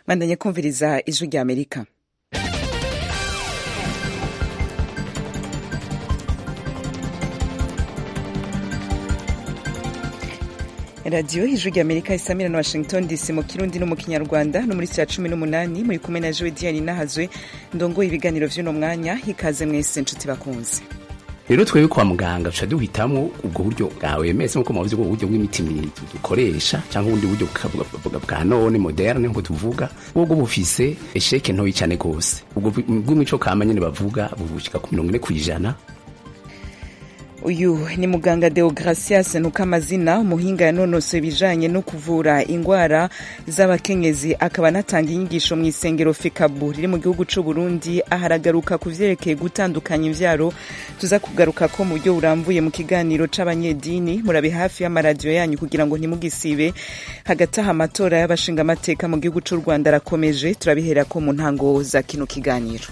bandanye kumviriza ijwi rya amerika radiyo ijwi rya amerika isamira na washington dc mu kirundi no mu kinyarwanda no muri saa cumi n'umunani muri kumwe na jowe diane nahazwe ndongoye ibiganiro vy'uno mwanya ikaze mwese nshuti bakunze rero twebwe kwa muganga tuca duhitamwo ubwo buryo bwawe mese nkuko mubavuze ubwo buryo bw'imiti dukoresha cyangwa ubundi buryo bwa none moderne nkuko tuvuga ubwo bufise esheke ntoyi cyane gose ubwo bw'imico kama nyene bavuga bubushika ku mirongo ine kw'ijana uyu ni muganga deogracias ntukamazina umuhinga yanonosoye ibijanye no kuvura ingwara z'abakenyezi akaba anatanga inyigisho mu isengero fekabu riri mu gihugu c'u burundi aharagaruka ku vyerekeye gutandukanya imvyaro tuza kugaruka ko mu buryo burambuye mu kiganiro c'abanyedini murabe hafi y'amaradiyo yanyu kugira ngo ntimugisibe hagati aha amatora y'abashingamateka mu gihugu c'u rwanda arakomeje turabihera ko mu ntango za kino kiganiro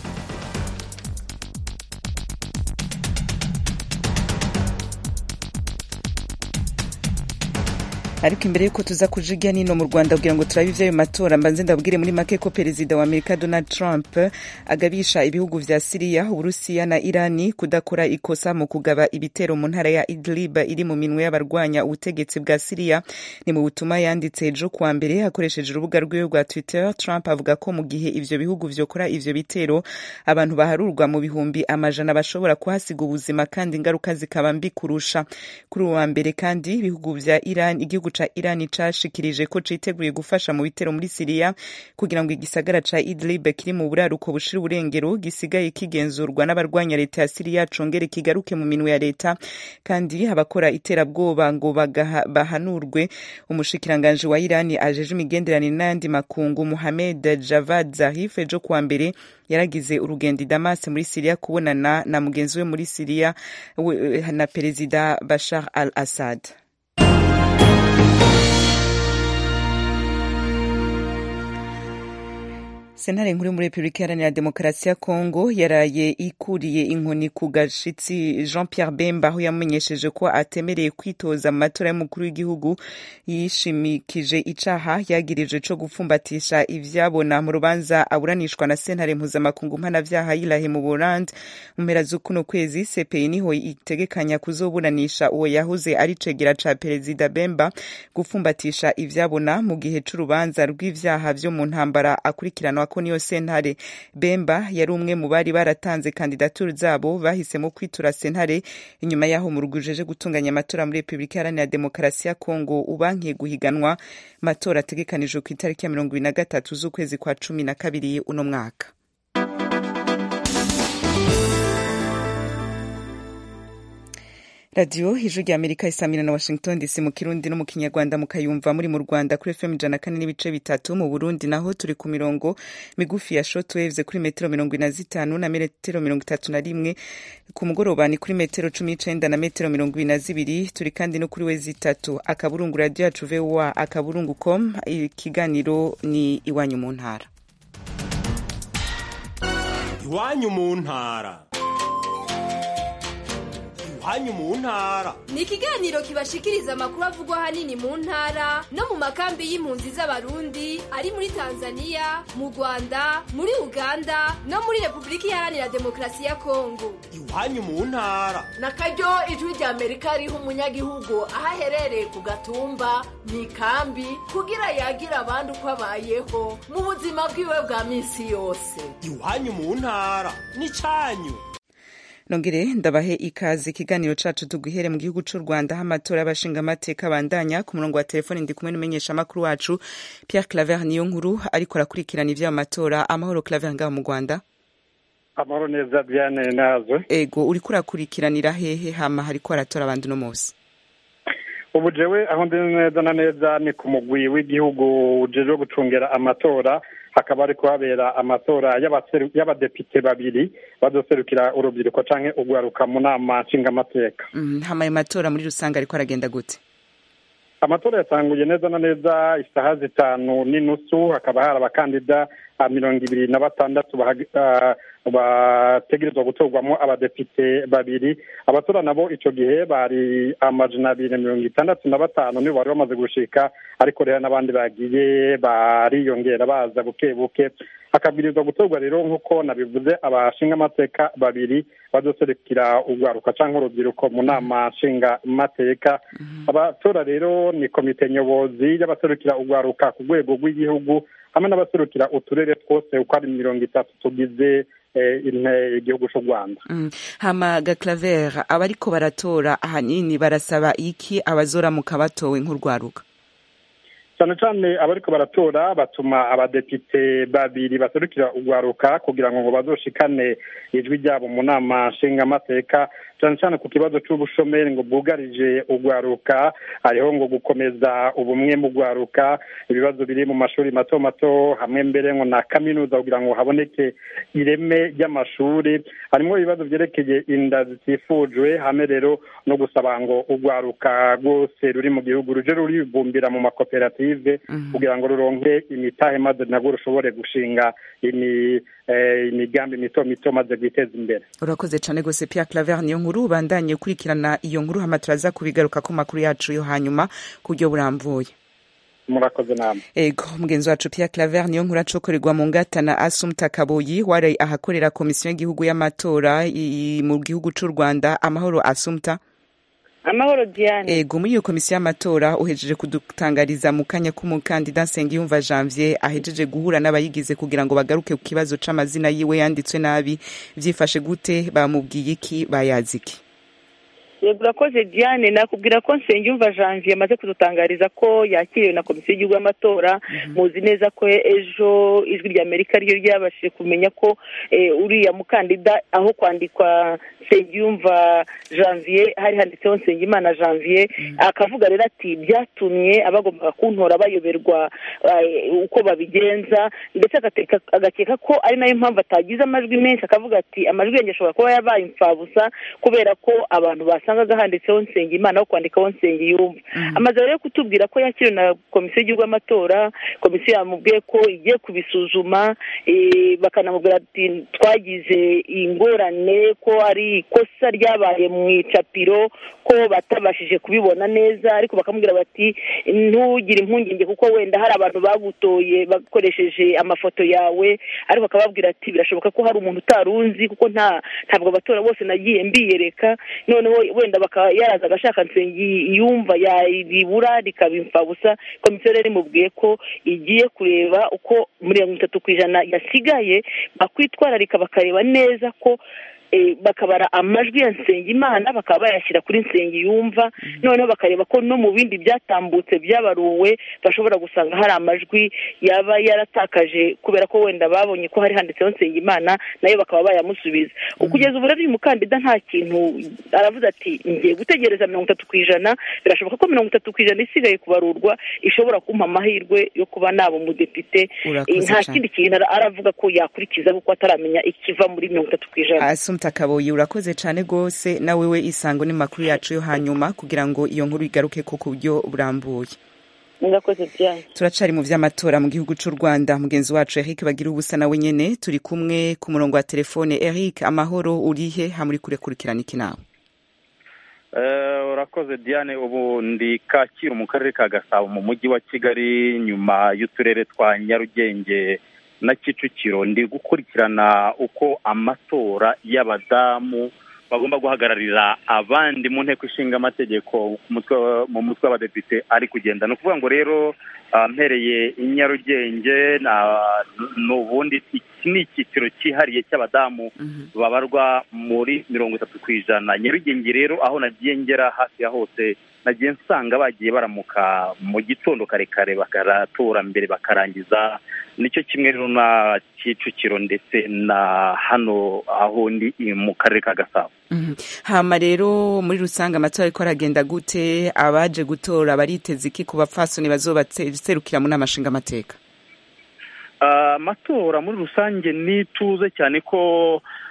ariko imbere yuko tuza kujiga nino mu rwanda kugira ngo turabe ivy'ayo matora mbanze ndabwire muri make ko perezida wa amerika donald trump agabisha ibihugu vya siriya uburusiya na irani kudakora ikosa mu kugaba ibitero mu ntara ya idlib iri mu minwe y'abarwanya ubutegetsi bwa siriya ni mu butumwa yanditse ejo kuwa mbere akoresheje urubuga rwiwe rwa twitter trump avuga ko mu gihe ivyo bihugu vyokora ivyo bitero abantu baharurwa mu bihumbi amajana bashobora kuhasiga ubuzima kandi ingaruka zikaba mbi kurusha kuri uwa mbere kandi ibihugu vya iran igihugu ca Iran cashikirije ko citeguye gufasha mu bitero muri Siriya kugira ngo igisagara ca Idlib kiri mu buraruko bushira uburengero gisigaye kigenzurwa n'abarwanya leta ya Siriya congere kigaruke mu minwe ya leta kandi abakora iterabwoba ngo bahanurwe umushikiranganje wa Iran ajeje imigenderanire n'ayandi makungu Mohamed Javad Zarif ejo kuwa mbere yaragize urugendo i Damas muri Siriya kubonana na mugenzi we muri Siriya na perezida Bashar al-Assad sentare nkuru muri repubulika iharanira demokarasi ya kongo yaraye ikuriye inkoni ku gashitsi jean pierre bemba aho yamenyesheje ko atemereye kwitoza mu matora y'umukuru w'igihugu yishimikije icaha yagirije co gupfumbatisha ivyabona mu rubanza aburanishwa na sentare mpuzamakungu mpanavyaha yirahe mu burandi mu mpera z'ukuno kwezi cpi niho itegekanya kuzoburanisha uwo yahoze ari cegera ca perezida bemba gupfumbatisha ivyabona mu gihe c'urubanza rw'ivyaha vyo mu ntambara akurikiranwa ko niyo sentare bemba yari umwe mu bari baratanze kandidaturu zabo bahisemo kwitura sentare inyuma yaho mu rugujeje gutunganya amatora muri repubulika iharanira demokarasi ya kongo ubankiye guhiganwa matora ategekanijwe ku itariki ya mirongo ibiri na gatatu z'ukwezi kwa cumi na kabiri uno mwaka radiyo ijwi rya amerika isamira na washington dc mu kirundi no mu kinyarwanda mukayumva muri mu rwanda kuri fm ijana kane n'ibice bitatu mu burundi naho turi ku mirongo migufi ya shortwaves kuri metero mirongo ine na zitanu na metero mirongo itatu na rimwe ku mugoroba ni kuri metero cumi n'icenda na metero mirongo ibiri na zibiri turi kandi no kuri we zitatu akaburungu radiyo yacu voa akaburungu com ikiganiro ni iwanyu mu ntara iwanyu mu ntara iwanyu mu ntara ni ikiganiro kibashikiriza amakuru avugwa ahanini mu ntara no mu makambi y'impunzi z'abarundi ari muri tanzania mu rwanda muri uganda no muri repubulika iharanira demokarasi ya kongo iwanyu mu ntara na karyo ijwi rya amerika riha umunyagihugu aho aherereye ku gatumba mu ikambi kugira yagira abandi uko abayeho mu buzima bwiwe bwa minsi yose iwanyu mu ntara ni cyanyu nongere ndabahe ikaze ikiganiro cacu tuguhere mu gihugu c'u rwanda aho amatora y'abashingamateka bandanya ku murongo wa telefoni ndi kumwe n'umumenyesha amakuru wacu pierre claver niyo nkuru ariko arakurikirana ivy'ayo matora amahoro claver ngaho mu rwanda amahoro neza diane nazo ego uriko urakurikiranira hehe hama hariko haratora abandi uno munsi ubu jewe aho ndi neza na neza ni ku mugwi w'igihugu ujejwe gucungera amatora hakaba ari kuhabera amatora y'abadepite babiri bazoserukira urubyiruko canke urwaruka mu nama nshingamateka hama ayo matora muri rusange ariko aragenda gute amatora yatanguye neza na neza isaha zitanu n'inusu hakaba hari abakandida mirongo ibiri na batandatu bategerezwa gutorwamo abadepite babiri abatora nabo icyo gihe bari amajana abiri na mirongo itandatu na batanu nibo bari bamaze gushika ariko rero n'abandi bagiye bariyongera baza buke buke hakabwirizwa gutorwa rero nk'uko nabivuze abashinga amateka babiri bazoserukira urwaruka cyangwa urubyiruko mu nama nshinga mateka abatora rero ni komite nyobozi y'abaserukira urwaruka ku rwego rw'igihugu hamwe n'abaserukira uturere twose uko ari mirongo itatu tugize igihugu cy'u rwanda hama gaclaver abariko baratora ahanini barasaba iki abazoramuka batowe nk'urwaruka cyane cyane abariko baratora batuma abadepite babiri baserukira urwaruka kugira ngo bazoshikane ijwi ryabo mu nama nshingamateka cyane cyane ku kibazo cy'ubushomeri ngo bwugarije urwaruka hariho ngo gukomeza ubumwe mu rwaruka ibibazo biri mu mashuri mato mato hamwe mbere ngo na kaminuza kugira ngo haboneke ireme ry'amashuri harimo ibibazo byerekeye inda zitifujwe hamwe rero no gusaba ngo urwaruka rwose ruri mu gihugu ruje ruribumbira mu makoperative kugira ngo ruronke imitahe maze nabwo rushobore gushinga imigambi mito mito maze rwiteza imbere urakoze cyane rwose Pierre Claver niyo nkuru bandanye ukurikirana iyo nkuru hama turaza kubigaruka ku makuru yacu yo hanyuma ku buryo burambuye murakoze namwe ego mugenzi wacu Pierre Claver niyo nkuru acokorerwa mu ngata na Asumta Kaboyi wari ahakorera komisiyo y'igihugu y'amatora mu gihugu cy'u Rwanda amahoro Asumta amahoro diane ego muri iyo komisiyo y'amatora uhejeje kudutangariza mu kanya k'umukandida nsengiyumva janvier ahejeje guhura n'abayigize kugira ngo bagaruke ku kibazo c'amazina yiwe yanditswe nabi vyifashe gute bamubwiye iki bayazi iki yego urakoze diane nakubwira ko nsengiyumva janvier amaze kudutangariza ko yakiriwe na komisiyo y'igihugu y'amatora muzi neza ko ejo ijwi rya amerika ryo ryabashije kumenya ko uriya mukandida aho kwandikwa nsengiyumva janvier hari handitseho nsengimana janvier akavuga rero ati byatumye abagombaga kuntora bayoberwa uko babigenza ndetse agakeka ko ari nayo mpamvu atagize amajwi menshi akavuga ati amajwi yanjye ashobora kuba yabaye imfabusa kubera ko abantu basangaga handitseho nsengimana aho kwandikaho nsengiyumva amaze rero kutubwira ko yakiriwe na komisiyo y'igihugu y'amatora komisiyo yamubwiye ko igiye kubisuzuma bakanamubwira ati twagize ingorane ko ari ikosa ryabaye mu icapiro ko batabashije kubibona neza ariko bakamubwira bati ntugire impungenge kuko wenda hari abantu bagutoye bakoresheje amafoto yawe ariko bakababwira ati birashoboka ko hari umuntu utarunzi kuko nta ntabwo abatora bose nagiye mbiyereka noneho wenda bakaba yaraza agashaka nsengi yumva yaribura rikaba imfabusa komisiyo rero imubwiye ko igiye kureba uko mirongo itatu ku ijana yasigaye bakwitwararika bakareba neza ko bakabara amajwi ya nsengimana bakaba bayashyira kuri nsengiyumva noneho bakareba ko no mu bindi byatambutse byabaruwe bashobora gusanga hari amajwi yaba yaratakaje kubera ko wenda babonye ko hari handitseho nsengimana nayo bakaba bayamusubiza kugeza ubu rero uyu mukandida nta kintu aravuze ati ngiye gutegereza mirongo itatu ku ijana birashoboka ko mirongo itatu ku ijana isigaye kubarurwa ishobora kumpa amahirwe yo kuba naba umudepite nta kindi kintu aravuga ko yakurikiza kuko ataramenya ikiva muri mirongo itatu ku ijana asumta kaboyi urakoze cyane rwose nawe we isango n'amakuru yacu yo hanyuma kugira ngo iyo nkuru igaruke ko ku buryo burambuye murakoze byane turacari mu vy'amatora mu gihugu c'u rwanda mugenzi wacu eric bagira ubusa nawe nyene turi kumwe ku murongo wa telefone eric amahoro urihe hamuri kurekurikirana iki nawe urakoze diane ubu ndi kacyiru mu karere ka gasabo mu mujyi wa kigali nyuma y'uturere twa nyarugenge na kicukiro ndi gukurikirana uko amatora y'abadamu bagomba guhagararira abandi mu nteko ishinga amategeko mu mutwe w'abadepite ari kugenda ni ukuvuga ngo rero mpereye i nyarugenge n'ubundi iki ni icyiciro cyihariye cy'abadamu babarwa muri mirongo itatu ku ijana nyarugenge rero aho nagiye ngera hafi ya hose nagiye nsanga bagiye baramuka mu gitondo kare kare bakaratora mbere bakarangiza nicyo kimwe rero na kicukiro ndetse na hano aho ndi mu karere ka gasabo hama rero muri rusange amatora ariko aragenda gute abaje gutora bariteze iki ku bapfasoni bazobaserukira mu nama nshingamateka amatora muri rusange ni ituze cyane ko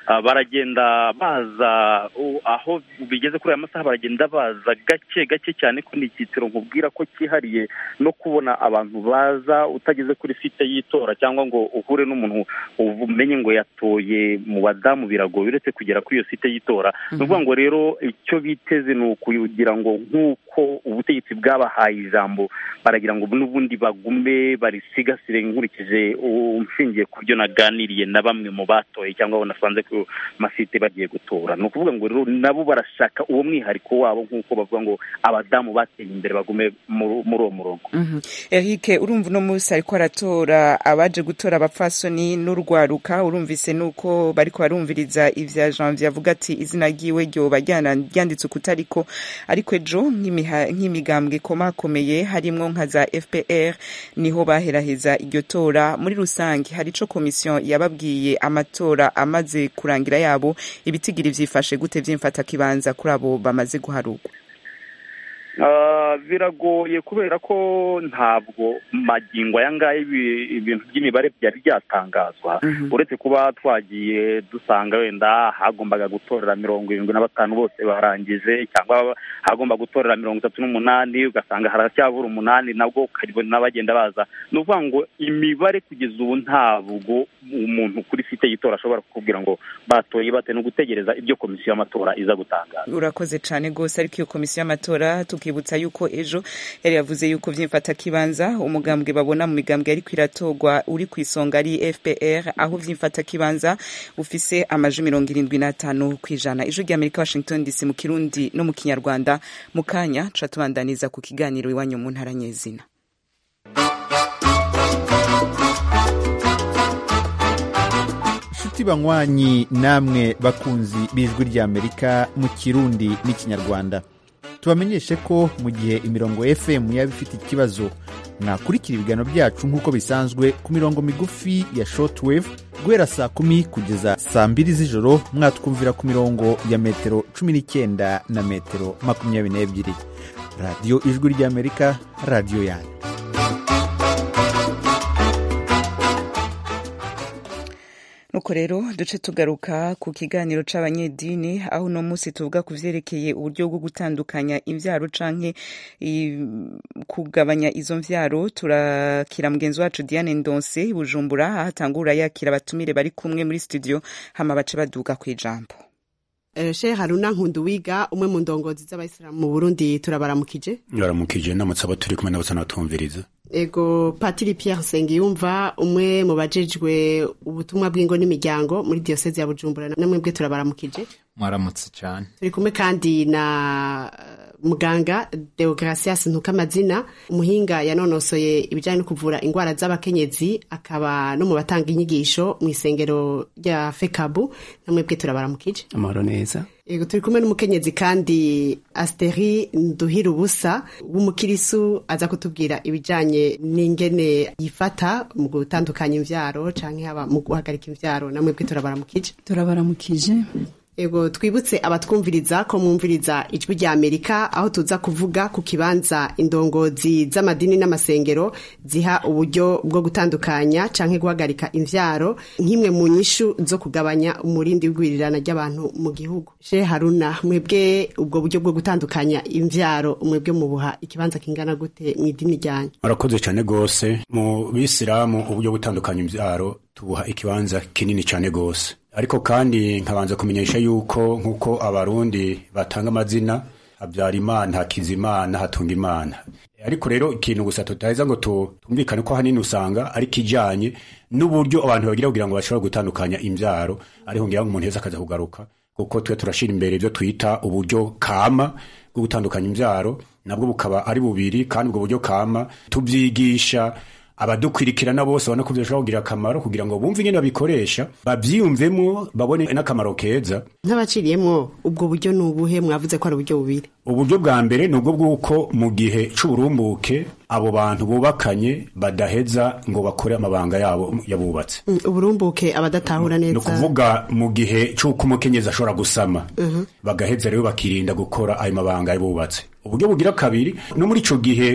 ah, baragenda baza uh, aho bigeze kuri aya masaha baragenda baza gake gake cyane ko ni icyiciro nkubwira ko cyihariye no kubona abantu baza utageze kuri site y'itora cyangwa ngo uhure n'umuntu umenye ngo yatoye mu badamu biragoye uretse kugera kuri iyo site y'itora ni ukuvuga ngo rero icyo biteze ni ukugira ngo nk'uko ubutegetsi bwabahaye ijambo baragira ngo n'ubundi bagume barisigasire nkurikije uh, nshingiye ku byo naganiriye na bamwe mu batoye cyangwa abo nasanze ku masite bagiye gutora ni ukuvuga ngo rero nabo barashaka uwo mwihariko wabo nk'uko bavuga ngo abadamu bateye imbere bagume muri muri uwo murongo Mhm. Eric urumva uno munsi ariko aratora abaje gutora abapfasoni n'urwaruka urumvise nuko bariko barumviriza ivya Janvier avuga ati izina ryiwe ryoba ryana- ryanditse ukutariko ariko ejo nk'imiha- nk'imigambwe ikomakomeye harimwo nka za FPR niho baheraheza iryo tora muri rusange hari ico komisiyo yababwiye amatora amaze kurangira yabo ibitigiri vyifashe gute vyimfata kibanza kuri abo bamaze guharurwa Ah, biragoye kubera ko ntabwo magingo aya ngaya ibi- ibintu by'imibare byari byatangazwa uretse kuba twagiye dusanga wenda hagombaga gutorera mirongo irindwi na batanu bose barangije cyangwa hagomba gutorera mirongo itatu n'umunani ugasanga haracyabura umunani nabwo ukabona bagenda baza ni ukuvuga ngo imibare kugeza ubu ntabwo umuntu kuri site y'itora ashobora kukubwira ngo batoye bate ni ugutegereza ibyo komisiyo y'amatora iza gutangaza urakoze cyane rwose ariko iyo komisiyo y'amatora tukibutsa yuko ejo yari yavuze yuko vyimfata kibanza umugambwe babona mu migambwe ariko iratorwa uri ku isonga ari fpr aho vyimfata kibanza ufise amaji mirongo irindwi n'atanu ku ijana ijwi rya amerika washington dc mu kirundi no mu kinyarwanda mu kanya tuca tubandaniza ku kiganiro iwanyu mu ntara nyezina inshuti banywanyi namwe bakunzi b'ijwi ry'amerika mu kirundi n'ikinyarwanda tubamenyeshe ko mu gihe imirongo fm yaba ifite ikibazo mwakurikira ibiganiro byacu nk'uko bisanzwe ku mirongo migufi ya shortwave guhera saa kumi kugeza saa mbiri z'ijoro mwatwumvira ku mirongo ya metero cumi n'icyenda na metero makumyabiri n'ebyiri radiyo ijwi ry'amerika radiyo yanyu nuko rero duce tugaruka ku kiganiro c'abanyedini aho uno munsi tuvuga ku vyerekeye uburyo bwo gutandukanya imvyaro canke i- kugabanya izo mvyaro turakira mugenzi wacu Diane Ndonse i Bujumbura aho atangura yakira abatumire bari kumwe muri studio hama bace baduga kw'ijambo Sheikh Haruna Nkunduwiga umwe mu ndongozi z'abayisilamu mu Burundi turabaramukije baramukije namutse abo turi kumwe nabo tunatumviriza ego Patiri Pierre Nsengiyumva umwe mu bajejwe ubutumwa bw'ingo n'imiryango muri diocese ya Bujumbura namwe bwe turabaramukije mwaramutse cyane turi kumwe kandi na eh, muganga Deogracias Ntukamazina umuhinga yanonosoye ibijyanye no kuvura indwara z'abakenyezi akaba no mu batanga inyigisho mu isengero rya Fekabu namwe bwe turabaramukije amahoro neza Yego turi kumwe n'umukenyezi kandi Asteri Nduhira ubusa w'umukirisu aza kutubwira ibijanye n'ingene yifata mu gutandukanya imvyaro canke haba mu guhagarika imvyaro namwe bwe turabaramukije turabaramukije Ego twibutse abatwumviriza ko mwumviriza ijwi rya Amerika aho tuza kuvuga ku kibanza indongozi z'amadini n'amasengero ziha uburyo bwo gutandukanya canke guhagarika imvyaro nk'imwe mu nyishu zo kugabanya umurindi w'igwirirana ry'abantu mu gihugu. She Haruna mwebwe ubwo buryo bwo gutandukanya imvyaro mwebwe mubuha ikibanza kingana gute mu idini ryanyu? murakoze cyane rwose mu bisilamu uburyo butandukanya imbyaro tubuha ikibanza kinini cyane rwose ariko kandi nkabanza kumenyesha yuko nk'uko abarundi batanga amazina habyara imana hakiza imana hatunga imana ariko rero ikintu gusa tutaheza ngo tu- tumvikane ko hanini usanga ari kijanye n'uburyo abantu bagira kugira ngo bashobore gutandukanya imbyaro ariho ngira ngo umuntu heza akaza kugaruka kuko twe turashira imbere ibyo twita uburyo kama bwo gutandukanya imbyaro nabwo bukaba ari bubiri kandi ubwo buryo kama tubyigisha abadukwirikirana bose babona ko bishobora kugira akamaro kugira ngo bumve ingene babikoresha babyiyumvemo babone n'akamaro keza Nk'abaciriyemwo ubwo buryo ni ubuhe mwavuze ko ari uburyo bubiri? uburyo bwa mbere ni ubwo bw'uko mu gihe c'uburumbuke abo bantu bubakanye badaheza ngo bakore amabanga yabo yabubatse Mm, Uburumbuke abadatahura ni neza. ukuvuga mu gihe c'uko umukenyezi ashobora gusama Mhm. bagaheza rero bakirinda gukora ayo mabanga yabubatse uburyo bugira kabiri no muri ico gihe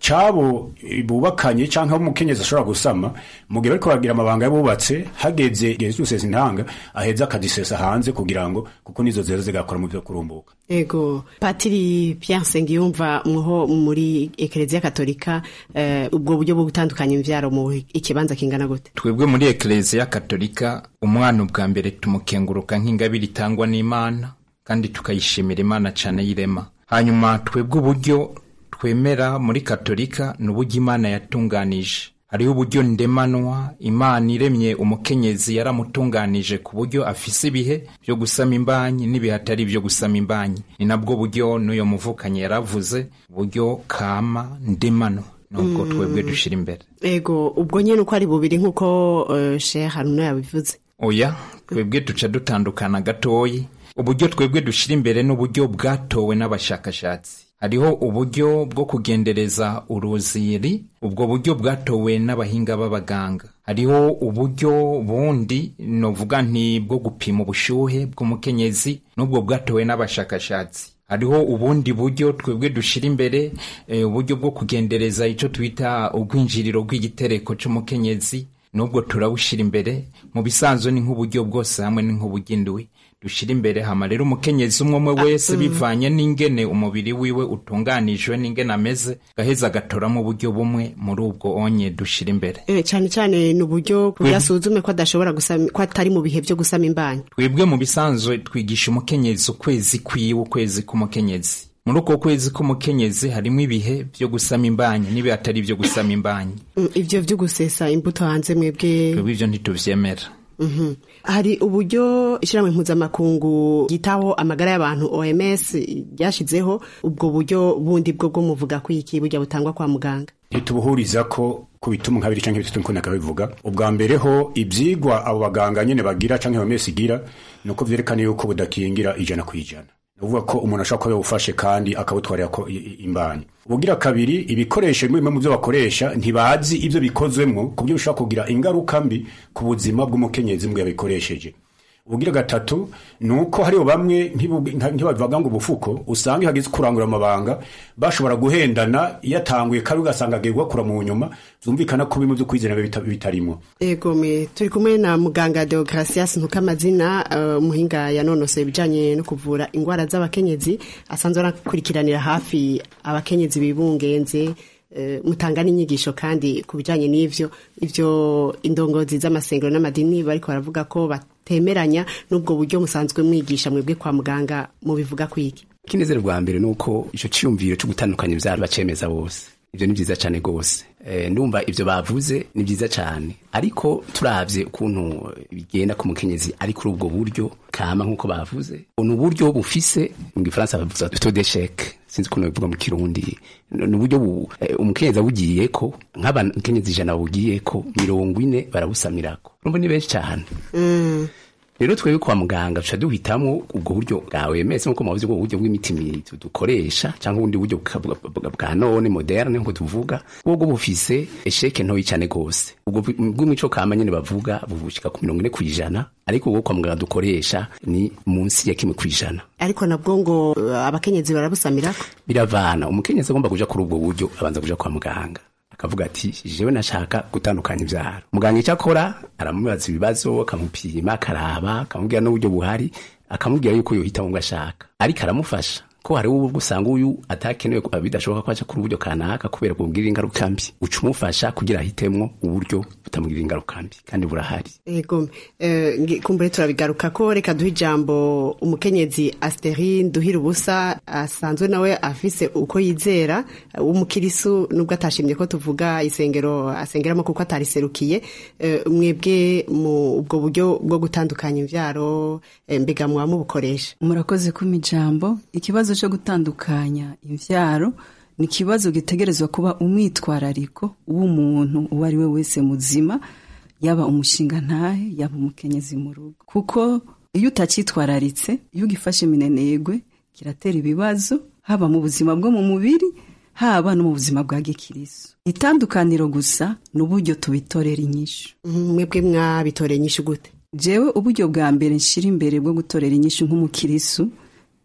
cabo eh, bubakanye canke abo umukenyezi ashobora gusama mu gihe bariko baragira amabanga y'abubatse hageze igihe cyo gusesa intanga aheza akazisesa hanze kugira ngo kuko nizo zero zigakora mu byo kurumbuka ego patiri Pierre Nsengiyumva mwo muri ekereziya katolika eh, ubwo buryo bwo gutandukanya imvyaro mu ikibanza kingana gute twebwe muri ekereziya katolika umwana ubwa mbere tumukenguruka nk'ingabire itangwa n'imana kandi tukayishimira imana cyane y'irema hanyuma twebwe uburyo twemera muri katolika ni uburyo imana yatunganije hariho uburyo ndemanwa imana iremye umukenyezi yaramutunganije ku buryo afise ibihe byo gusama imbanyi n'ibihe atari byo gusama imbanyi ni nabwo buryo n'uyo muvukanye yaravuze uburyo kama ndemanwa nubwo Mm. twebwe dushira imbere ego ubwo nyene uko ari bubiri nk'uko uh, Sheikh Haruna yabivuze oya twebwe duca dutandukana gatoyi uburyo twebwe dushyira imbere n'uburyo bwatowe n'abashakashatsi hariho uburyo bwo kugendereza uruziri ubwo buryo bwatowe n'abahinga b'abaganga hariho uburyo bundi novuga nti bwo gupima ubushyuhe bw'umukenyezi n'ubwo bwatowe n'abashakashatsi hariho ubundi buryo twebwe dushyira imbere eh, uburyo bwo kugendereza icyo twita ubwinjiriro bw'igitereko cy'umukenyezi nubwo turawushyira imbere mu bisanzwe ni nk'uburyo bwose hamwe ni nk'ubugindwi dushyira imbere hama rero umukenyezi umwe umwe wese mm. bivanye n'ingene umubiri wiwe utunganijwe n'ingene ameze gaheza agatoramo uburyo bumwe muri ubwo onye dushyira imbere Eh, cyane cyane ni uburyo kugira asuzume ko adashobora gusama ko atari mu bihe byo gusama imbanyi twebwe mu bisanzwe twigisha umukenyezi ukwezi kwiwe ukwezi k'umukenyezi muri uko kwezi k'umukenyezi harimo ibihe byo gusama imbanyi n'ibihe atari ibyo gusama imbanyi Mm, ivyo vyo gusesa imbuto hanze mwebwe twebwe ibyo ntituvyemera Mhm. hari uburyo ishyirahamwe mpuzamakungu ryitaho amagara y'abantu OMS ryashizeho ubwo buryo bundi bwo bwo muvuga ko iki burya butangwa kwa muganga ntitubuhuriza ko ku bituma nka bibiri canke bitatu niko nakabivuga ubwa mbere ho ivyigwa abo baganga nyene bagira canke bamesi igira nuko vyerekana yuko budakingira ijana ku ijana uvuga ko umuntu ashobora kuba yawufashe kandi akawutwarira ko i- i- imbanyi ubugira kabiri ibikoresho bimwe mu byo bakoresha ntibazi ibyo bikozwemwo ku buryo bishobora kugira ingaruka mbi ku buzima bw'umukenyezi mu gihe yabikoresheje ubugira gatatu ni uko hariho bamwe ntibu- nka- ntibabivuga ngo ubufuko usanga iyo hageze kurangura amabanga bashobora guhendana iyo atanguye kabi ugasanga agiye gukura mu nyuma zumvikana ko bimwe byo kwizera biba bita- bitarimo ego me turi kumwe na muganga Deogratias Ntukamazina uh, umuhinga yanonosoye ibijanye no kuvura ingwara z'abakenyezi asanzwe anakurikiranira hafi abakenyezi bibungenze uh, mutanga n'inyigisho kandi ku bijanye n'ivyo ivyo indongozi z'amasengero n'amadini bariko baravuga ko batemeranya n'ubwo buryo musanzwe mwigisha mwebwe kwa muganga mubivuga kwiki ikinezero bwa mbere ni uko icyo cyiyumviro cyo gutandukanya ibyaro bacemeza bose ibyo ni byiza cyane rwose Eh, ndumva ibyo bavuze ni byiza cyane ariko turabye ukuntu bigenda ku mukenyezi ari kuri ubwo buryo kama nk'uko bavuze ni uburyo bufise mu gifaransa bavuga taux d'échec sinzi ukuntu bivuga mu kirundi ni uburyo bu- eh, umukenyezi awugiye ko nk'abakenyezi ijana bawugiye ko mirongo ine barabusamirako urumva ni benshi cyane mm. rero twebwe kwa muganga tuca duhitamo ubwo buryo bwawe mese nkuko mubavuze ubwo buryo bw'imiti mi- dukoresha cyangwa ubundi buryo bwa- bwa- bwa bwa none moderne nkuko tuvuga ubwo bufise esheke ntoyi cyane gose ubwo bw- bw'imico kama nyene bavuga buvushika ku mirongo ine kw'ijana ariko ubwo kwa muganga dukoresha ni munsi ya kimwe kw'ijana ariko nabwo ngo uh, abakenyezi barabusamirako biravana umukenyezi agomba kuja kuri ubwo buryo abanza kuja kwa muganga akavuga ati jewe nashaka gutandukanya ivyaro muganga icyo akora aramubaza ibibazo akamupima akaraba akamubwira n'uburyo buhari akamubwira yuko yohitamo ngo ashaka ariko aramufasha ko hari ubwo usanga uyu atakenewe ko- bidashoboka ko aca kuri uburyo kanaka kubera kubwira ingaruka mbi uca umufasha kugira ahitemwo uburyo butamugirira ingaruka mbi kandi burahari ego eh, ngi- kumbure turabigaruka ko reka duhe ijambo umukenyezi Asteri nduhira ubusa asanzwe nawe afise uko yizera eh, w'umukirisu nubwo atashimye ko tuvuga isengero asengeramo kuko atariserukiye eh, mwebwe mu ubwo buryo bwo gutandukanya imvyaro eh, mbega muba mubukoresha murakoze kuma ijambo ikibazo cyo gutandukanya imvyaro ni ikibazo gitegerezwa kuba umwitwarariko w'umuntu uwo ari we wese muzima yaba umushinga ntahe yaba umukenyezi mu rugo kuko iyo utacyitwararitse iyo ugifashe minenegwe kiratera ibibazo haba mu buzima bwo mu mubiri haba no mu buzima bwa gikirisu itandukaniro gusa ni uburyo tubitorera inyishu mwebwe mwabitoreye inyishu gute jewe uburyo bwa mbere nshira imbere bwo gutorera inyishu nk'umukirisu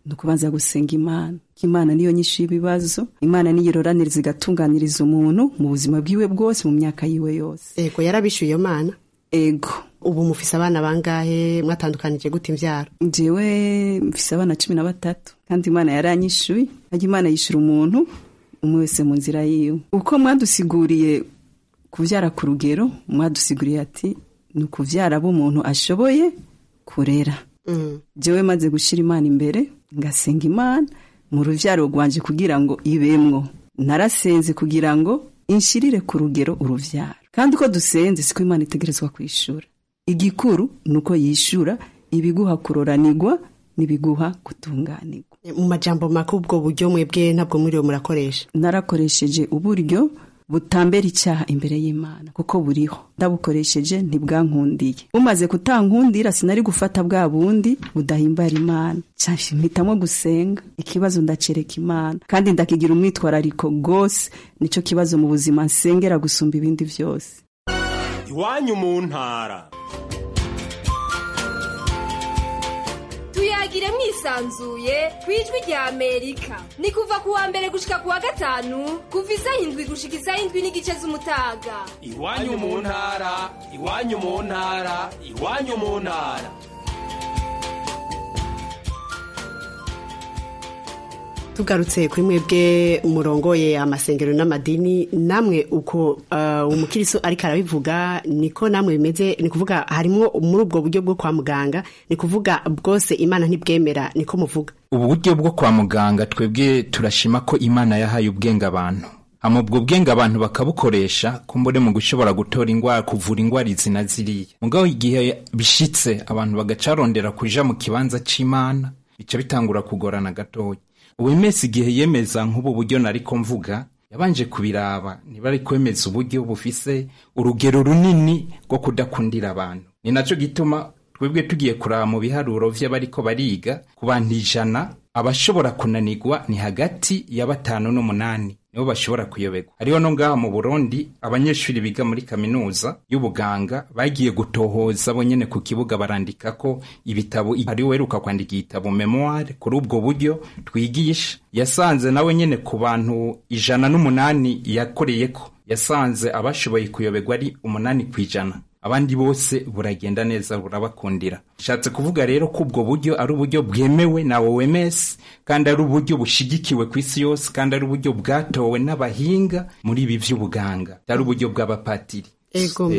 ni ukubanza gusenga imana ko imana niyo nyinshi y'ibibazo imana niyo iroraniriza igatunganiriza umuntu mu buzima bwiwe bwose mu myaka yiwe yose ego yarabishuye iyo mana ego ubu mufise abana bangahe mwatandukanije gute imvyaro jewe mfise abana cumi na batatu kandi imana yaranyishuye ajya imana yishura umuntu umwe wese mu nzira yiwe uko mwadusiguriye kuvyara ku rugero mwadusiguriye ati ni ukuvyara abo umuntu ashoboye kurera jewe maze gushira imana imbere ngasenga imana mu ruvyaro rwanje kugira ngo ibemwo narasenze kugira ngo inshirire ku rugero uruvyaro kandi uko dusenze siko imana itegerezwa kwishura igikuru ni uko yishura ibiguha kuroranirwa n'ibiguha gutunganirwa mu majambo make ubwo buryo mwebwe ntabwo muriwe murakoresha narakoresheje uburyo butambera icyaha imbere y'imana kuko buriho ndabukoresheje ntibwankundiye bumaze kutankundira sinari gufata bwa bundi budahimbara imana mpitamo gusenga ikibazo ndacereka imana kandi ndakigira umwitwarariko rwose nicyo kibazo mu buzima nsengera gusumba ibindi byose iwanyu mu ntara tuyagire mwisanzuye ku ijwi rya amerika ni kuva ku wa mbere gushika ku wa gatanu kuva isaha indwi gushika isaha indwi n'igice z'umutaga iwanyu mu ntara iwanyu mu ntara iwanyu mu ntara tugarutse kuri mwebwe murongoye amasengero n'amadini namwe uko uh, umukiristo ariko arabivuga niko namwe bimeze ni kuvuga harimo muri ubwo buryo bwo kwa muganga ni kuvuga bwose imana ntibwemera niko muvuga ubu buryo bwo kwa muganga twebwe turashima ko imana yahaye ubwenge abantu hama ubwo bwenge abantu bakabukoresha kumbure mu gushobora gutora ingwara kuvura ingwara izi na ziriya mugabo igihe bishitse abantu bagacarondera kuja mu kibanza c'imana bica bitangura kugorana gatoya ubu imesi igihe yemeza nk'ubu buryo nariko mvuga yabanje kubiraba niba ari kwemeza uburyo bufise urugero runini rwo kudakundira abantu ni naco gituma twebwe tugiye kuraba mu biharuro vy'abariko bariga ku bantu ijana abashobora kunanirwa ni hagati ya batanu n'umunani nibo bashobora kuyoberwa hariho no ngaha mu burundi abanyeshuri biga muri kaminuza y'ubuganga bagiye gutohoza bo nyene ku kibuga barandika ko ibitabo hari weruka kwandika igitabo memoire kuri ubwo buryo twigisha yasanze nawe nyene ku bantu ijana n'umunani yakoreyeko yasanze abashoboye kuyoberwa ari umunani kw'ijana abandi bose buragenda neza burabakundira nshatse kuvuga rero ko ubwo buryo ari uburyo bwemewe na OMS kandi ari uburyo bushigikiwe ku isi yose kandi ari uburyo bwatowe n'abahinga muri ibi vy'ubuganga ari uburyo bw'abapatiri ego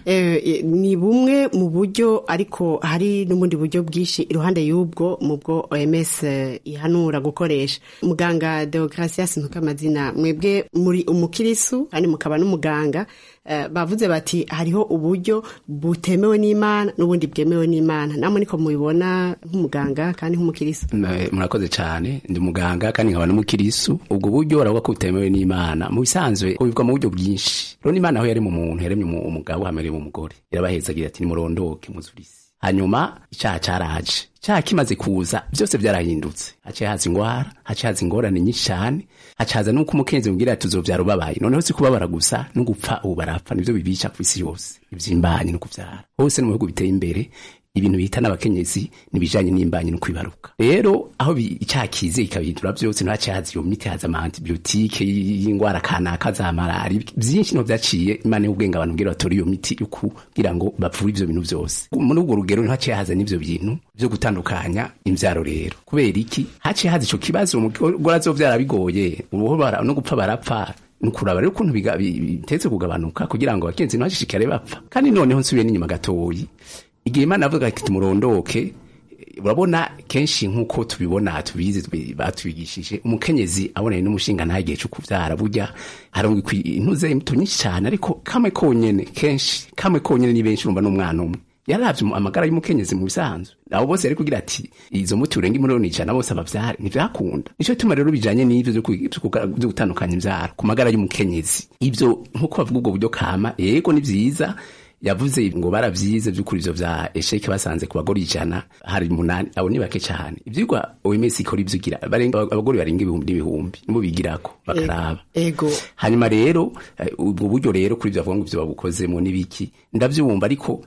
eh, ni bumwe mu buryo ariko hari n'ubundi buryo bwinshi iruhande y'ubwo mu bwo OMS eh, ihanura gukoresha muganga Deogracias Ntukamazina mwebwe muri umukirisu kandi mukaba n'umuganga uh, bavuze bati hariho uburyo butemewe n'Imana n'ubundi bwemewe n'Imana namwe niko mubibona nk'umuganga kandi nk'umukirisu murakoze cyane ndi muganga kandi nkaba n'umukirisu ubwo buryo baravuga ko butemewe n'Imana mu bisanzwe bubivwa mu buryo bwinshi rero n'Imana aho yari mu muntu yaremye umugabo hamereye mu mugore irabahezagira ati nimurondoke muzurisi hanyuma icyaha cyaraje icyaha kimaze kuza byose byarahindutse haciye haza ingwara haciye haza ingorane nyinshi cyane haciye haza nuko umukenzi mubwira ati uzobyara ubabaye noneho si kubabara gusa no gupfa ubu barapfa nivyo bibica ku isi yose ivy'imbanyi no kuvyara hose no mu bihugu biteye imbere ibintu bita n'abakenyezi nibijanye n'imbanyi no kwibaruka rero aho icyaha kize ikabihindura byose ntaciye haza iyo miti haza amaantibiotike y'ingwara kanaka za malari byinshi no vyaciye imana y'ubwenge abantu bwira batora iyo miti yo kugira ngo bavure ivyo bintu byose muri ubwo rugero ntaciye haza n'ivyo bintu vyo gutandukanya imvyaro rero kubera iki haciye haza ico kibazo umugore azovyara bigoye ubuho no gupfa barapfa nukuraba rero ukuntu bitetse kugabanuka kugira ngo abakenzi ntibashishikare bapfa kandi noneho nsubiye n'inyuma gatoyi igihe imana avuga ati tumurondoke urabona kenshi nk'uko tubibona tubizi batwigishije umukenyezi abonanye n'umushinga nta gihe cyo kubyara burya harungwa intuze imbuto nyinshi cyane ariko kamwe konyene kenshi kamwe konyene ni benshi urumva n'umwana umwe yaravye amagara y'umukenyezi mu bisanzwe abo bose yari kugira ati izo muti urenga imiliyoni ijana bose abavyare ntivyakunda nico tuma rero bijanye n'ivyo vyo gutandukanya imvyaro ku magara y'umukenyezi ivyo nk'uko bavuga ubwo buryo kama yego ni vyiza yavuze ngo baravyize vy'ukuri ivyo vya esheke basanze ku bagore ijana hari munani abo ni bake cane ivyigwa OMS ikora ivyo igira abagore barenga ibihumbi n'ibihumbi nibo bigirako bakaraba ego hanyuma rero ubwo buryo rero kuri ivyo bavuga ngo ivyo babukozemo n'ibiki ndavyumva ariko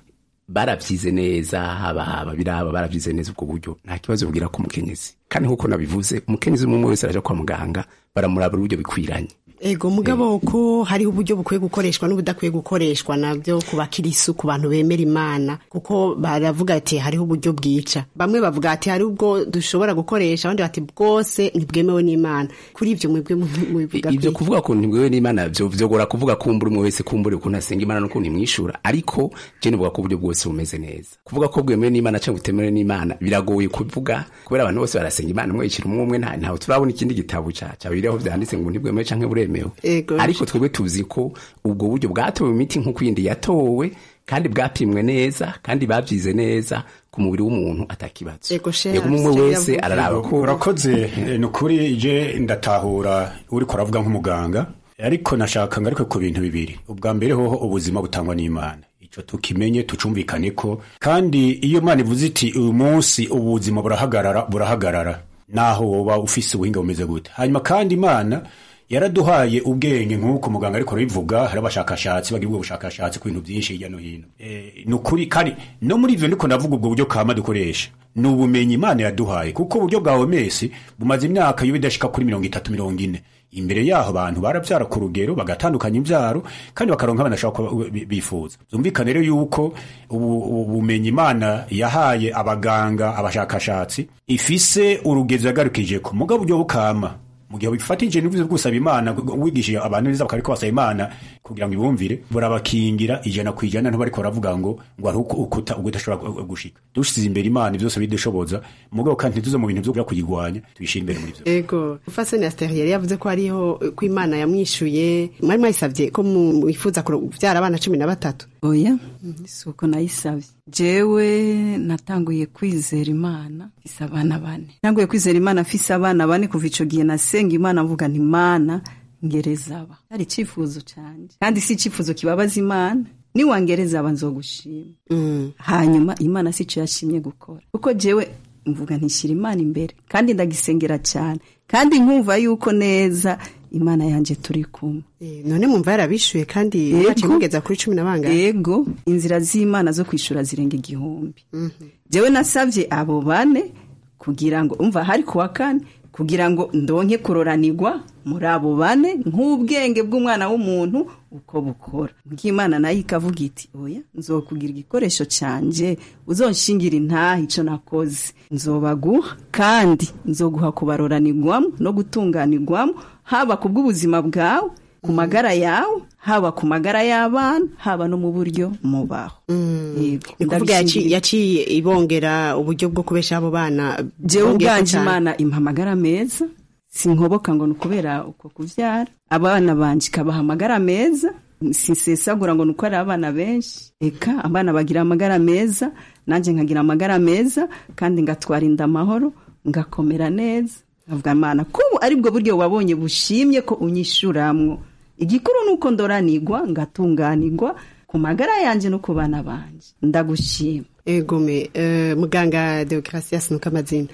barabyize neza haba haba biraba barabyize neza ubwo buryo nta kibazo bubwira ko umukenyezi kandi nk'uko nabivuze umukenyezi umwe wese araja kwa muganga baramurabura uburyo bikwiranye ego mugabo ko hariho uburyo bukwiye gukoreshwa n'ubudakwiye gukoreshwa nabyo ku bakirisu ku bantu bemera imana kuko baravuga ati hariho uburyo bwica bamwe bavuga ati hari ubwo dushobora gukoresha abandi bati bwose ntibwemewe n'imana kuri ibyo mwebwe mubivuga ibyo kuvuga ko ntibwemewe n'imana byo vyogora kuvuga kumbura umwe wese kumbura ukuntu asenga imana n'ukuntu imwishura ariko je nivuga ko uburyo bwose bumeze neza kuvuga ko bwemewe n'imana cyangwa butemewe n'imana biragoye kuvuga kubera abantu bose barasenga imana umwe yicira umwe umwe nta ntawe turabona ikindi gitabo ca ca biriho vyanditse ngo ntibwemewe canke buremewe Ego. ariko twebwe tuzi ko ubwo buryo bwatowe mu miti nk'uko iyindi yatowe kandi bwapimwe neza kandi babyize neza ku mubiri w'umuntu atakibazo Ego, sheha, yego umwe Sheha wese yavuze. araraba ko urakoze eh, ni ukuri je ndatahura uriko uravuga nk'umuganga ariko nashaka ngaruke ku bintu bibiri ubwa mbere hoho ubuzima butangwa n'imana ico tukimenye tucumvikane ko kandi iyo imana ivuze iti uyu munsi ubuzima burahagarara burahagarara naho woba ufise ubuhinga bumeze gute hanyuma kandi imana yaraduhaye ubwenge nk'uko muganga ariko arabivuga hari abashakashatsi bagira ubwo bushakashatsi ku bintu byinshi hirya no hino Eh, ni ukuri kandi no muri ivyo ndiko ndavuga ubwo buryo kama dukoresha ni ubumenyi imana yaduhaye kuko uburyo bwa omesi bumaze imyaka yo bidashika kuri mirongo itatu mirongo ine imbere yaho abantu barabyara ku rugero bagatandukanya imbyaro kandi bakaronka abana bashaka kuba bi- bifuza byumvikane rero yuko ubu- ubu bumenyi imana yahaye abaganga abashakashatsi ifise urugezo yagarukije ko mugabo buryo bukama mu gihe bifatije n'ubuze bwusaba imana wigishije abantu neza bakariko basaba imana kugira ngo ibumvire burabakingira ijana ku ijana ntibariko baravuga ngo ngo hari uko ukuta ubwo udashobora gu- gushika dushize imbere imana byose bidushoboza mugabo kandi ntituze mu bintu vyo kuja kuyigwanya tuyishire imbere muri vyo ego fasoni asiteri yari yavuze ko hariho ko imana yamwishuye mwari mwayisabye ko mwifuza kubyara abana cumi na batatu oya si uko nayisabye jewe natanguye kwizera imana mfise abana bane natanguye kwizera imana mfise abana bane kuva ico gihe nasenga imana mvuga nti imana ngereza aba cyari icifuzo canje kandi si icifuzo kibabaza imana niwangereza aba nzogushima hanyuma imana si cyo yashimye gukora kuko jewe mvuga ntishyira imana imbere kandi ndagisengera cyane kandi nkumva yuko neza imana yanjye turi kumwe none mwumva yarabishuye kandi yaciye mugeza kuri cumi na bangahe yego inzira z'imana zo kwishura zirenga igihumbi jewe nasabye abo bane kugira ngo umva hari kuwa kane kugira ngo ndonke kuroranirwa muri abo bane nk'ubwenge bw'umwana w'umuntu uko bukora bw'imana nayo ikavuga iti oya nzokugira igikoresho cyanjye uzonshingira intaha icyo nakoze nzobaguha kandi nzoguha kubaroranirwamo no gutunganirwamo haba ku bw'ubuzima bwawe ku magara yawe haba ku magara y'abana haba no mu buryo mubaho ni kuvuga yaci- yaciye ibongera uburyo bwo kubesha abo bana jewe bongeye ko ubwanje cyane. imana impa amagara meza sinkoboka ngo ni ukubera uko kubyara abana banje ikabaha amagara meza sinsesagura ngo ni uko ari abana benshi eka abana bagira amagara meza nanjye nkagira amagara meza kandi ngatwara inda amahoro ngakomera neza nkavuga imana ko ubu ari bwo buryo wabonye bushimye ko unyishuramwo igikuru ni uko ndoranirwa ngatunganirwa ku magara yanjye no ku bana banje ndagushima egome eh, muganga deogratias nuko amazina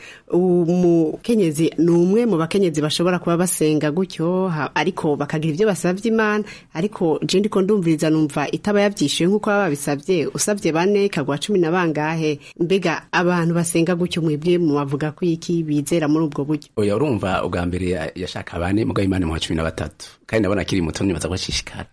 umukenyezi ni umwe mu bakenyezi bashobora kuba basenga gutyo ha- ariko bakagira ibyo basabye imana ariko je ndiko ndumviriza numva itaba yavyishuye nk'uko baba babisabye usabye bane ikagwa cumi na bangahe mbega abantu basenga gutyo mwebwe mubavuga ko iki bizera muri ubwo buryo oya urumva ubwa mbere ya- yashaka bane mugabo imana mu wa cumi na batatu kandi ndabona akiri muto nibaza ko ashishikara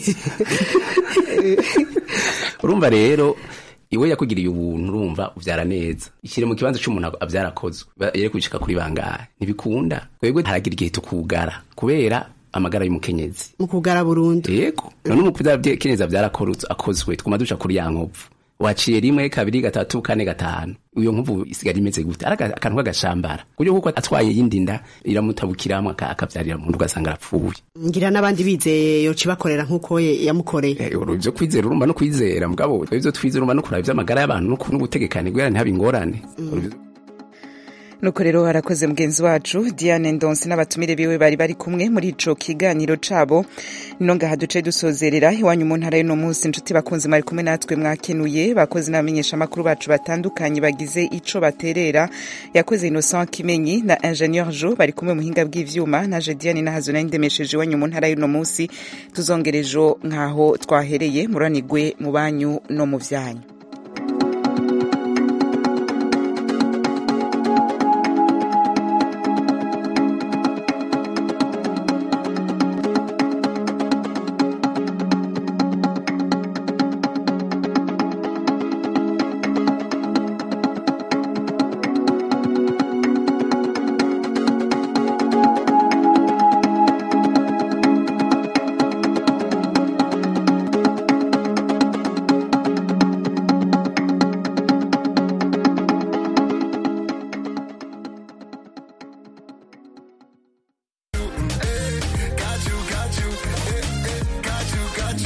urumva rero iwe yakugiriye ubuntu urumva ubyara neza ishyire mu kibanza cy'umuntu abyara akozwe Ba- yere kwicika kuri bangahe ntibikunda twebwe haragira igihe tukugara kubera amagara y'umukenyezi mu kugara burundu yego none umukenyezi abyara akorutse- akozwe twuma duca kuri ya nkovu waciye rimwe kabiri gatatu kane gatanu iyo nkovu isigara imeze gute ari aka- akantu k'agashambara kuburyo kuko atwaye yindi nda iramutabukiramwo aka- akabyarira mu nda ugasanga arapfuye ngira n'abandi bizeye yoca bakorera nk'uko ye- yamukoreye ibyo kwizera urumva no kwizera mugabo ibyo twizera urumva no kuraba iby'amagara y'abantu no ku- n'ubutegekane bwera ntihabe ingorane nuko rero harakoze mugenzi wacu diane ndonse n'abatumire biwe bari bari kumwe muri ico kiganiro cabo nino ngaha duce dusozerera iwanyu mu ntara y'uno munsi inshuti bakunzi mwari kumwe natwe mwakenuye bakozi n'abamenyeshamakuru bacu batandukanye bagize ico baterera yakoze innocent kimenyi na ingenieur jo bari kumwe muhinga bw'ivyuma naje diane nahazo nari ndemesheje iwanyu mu ntara y'uno munsi tuzongera ejo nk'aho twahereye muranigwe mu banyu no mu vyanyu